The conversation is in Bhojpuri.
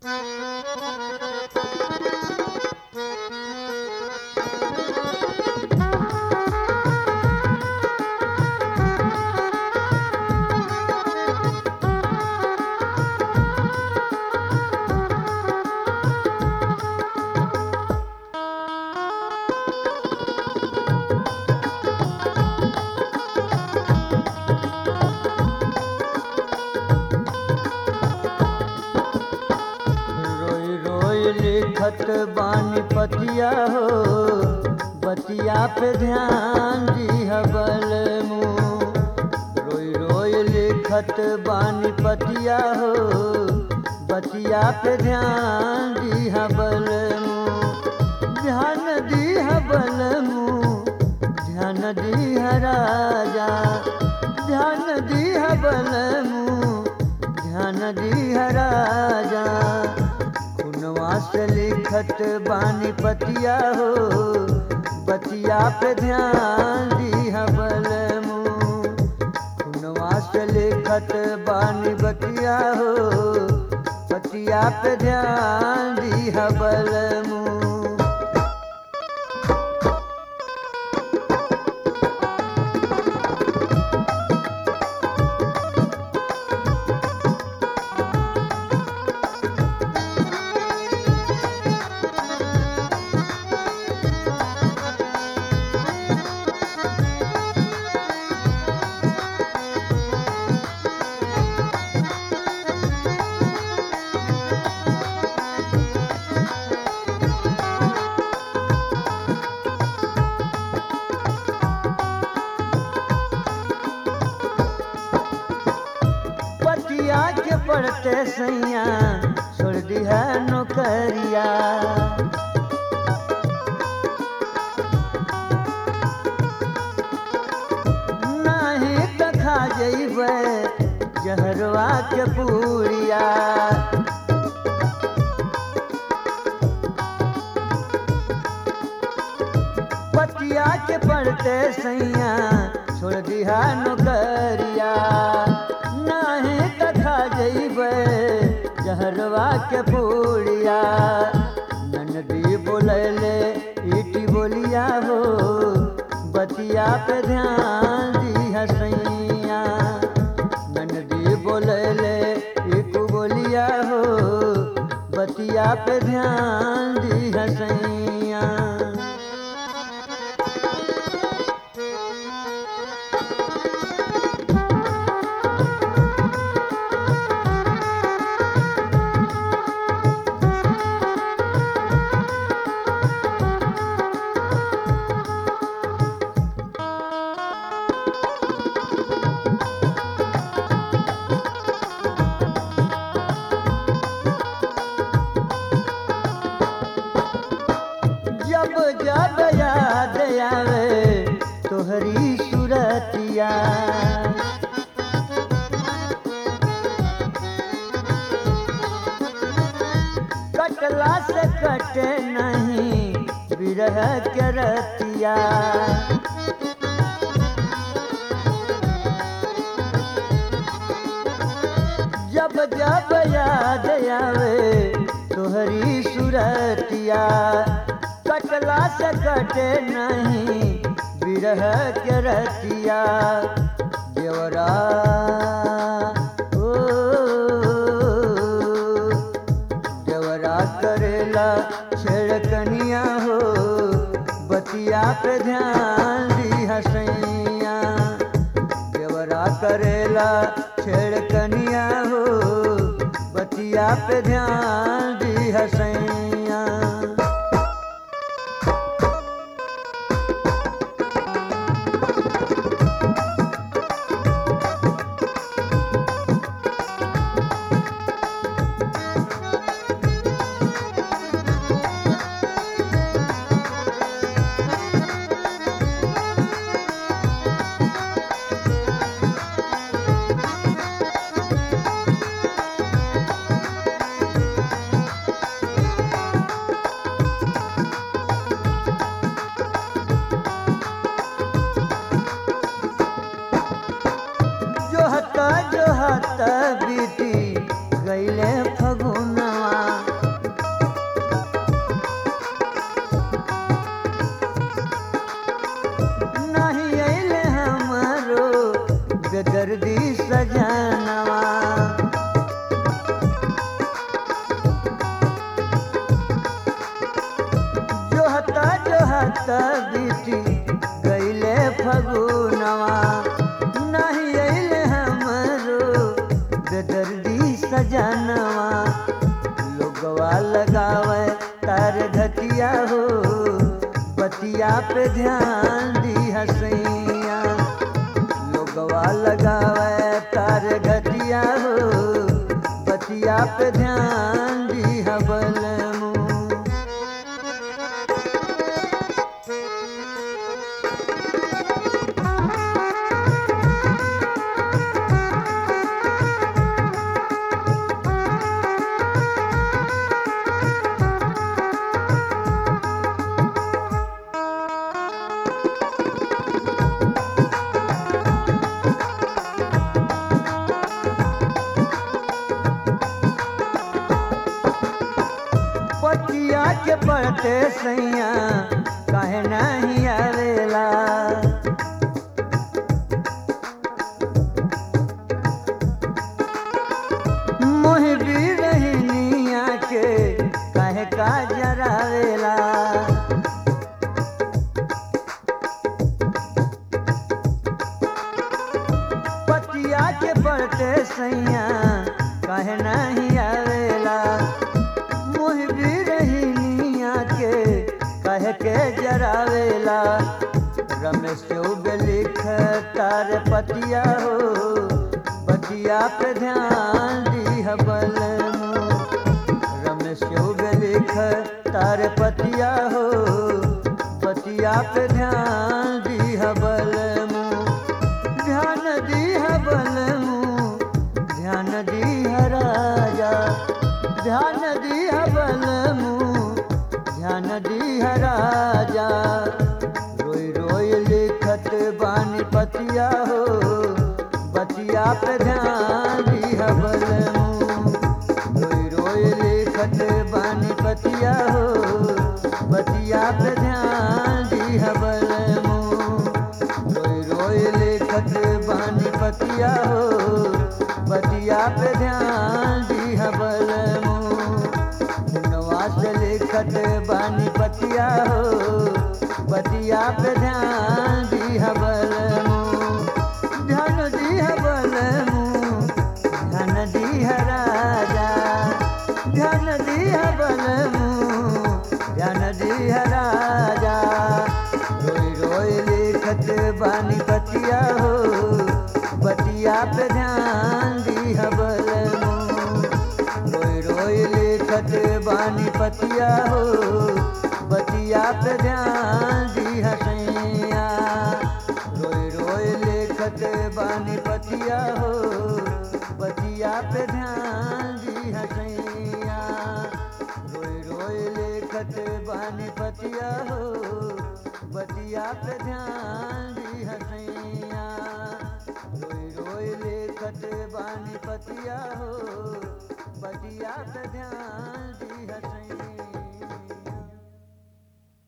रोई रोई लिखत बानी पतिया हो बतिया पे ध्यान दिहबल मुँह रोई रोई लिखत बानी पतिया हो बतिया पे ध्यान दिहबल मुँह ध्यान दिहबल मुँह ध्यान दिह राजा ध्यान दिहबल मुँह ध्यान दिह राजा खुनवा से लिखत बानी पतिया हो बतिया पे ध्यान दिह बल खुनवा से लिखत बानी बतिया हो बतिया पे ध्यान दिह बल पतिया के पड़ते सैया छोड़ दिया नौकरिया नहीं तो खा जैबे जहरवा के पूरिया पतिया के पड़ते सैया छोड़ दिया नौकरिया नहीं तथा जैबे जहरवा के पूड़िया ननदी बोलैले ईटी बोलिया हो बतिया पे ध्यान दिया सैया ननदी बोलैले ईटू बोलिया हो बतिया पे ध्यान दिया सैया जब जब याद आवे तोहरी सूरतिया कटला से कटे नहीं बिरह के रतिया जब जब याद आवे तोहरी सूरतिया कटला से कटे नहीं बिरह के रतिया देवरा ओ देवरा करेला छेड़कनिया हो बतिया पे ध्यान दी हसैया देवरा करेला छेड़कनिया हो बतिया पे ध्यान दी हसैया जोहत जोहत बीती गईले फगुनवा मनवा लोगवा लगावे तार घटिया हो बतिया पे ध्यान दी हसैया लोगवा लगावे तार घटिया हो बतिया पे ध्यान दी हबल मुँह पतिया के पड़ते सैया काहे नहीं आवेला मोह भी रहनिया के काहे का जरावेला पतिया के पड़ते सैया काहे नहीं आवेला मोह भी रही निया के कह के जरावेला रमेश चौब लिख तार पतिया हो पतिया पे ध्यान दी हबल रमेश चौब लिख तार पतिया हो पतिया पे ध्यान दी हबल ध्यान दी हबल ध्यान दी राजा ध्यान दी हबल ध्यान दी राजा रोई रोई लिखत बानी पतिया हो बतिया पे ध्यान दी हबल रोई रोई लिखत बानी पतिया हो बतिया पे ध्यान दी हबल रोई रोई लिखत बानी पतिया हो बतिया पे ध्यान दी हबल नवास लिखत बानी पतिया हो बतिया पे ध्यान दी हबल ध्यान दी हबल ध्यान दी राजा ध्यान दी हबल ध्यान दी राजा रोई रोई लिखत बानी बतिया हो बतिया पे ध्यान दी हबल रोई रोई लिखत बानी पतिया हो बतिया पे ध्यान दी हसैया रोई रोई लिखत बानी पतिया हो बतिया पे ध्यान दी हसैया रोई रोई लिखत बानी पतिया हो बतिया पे ध्यान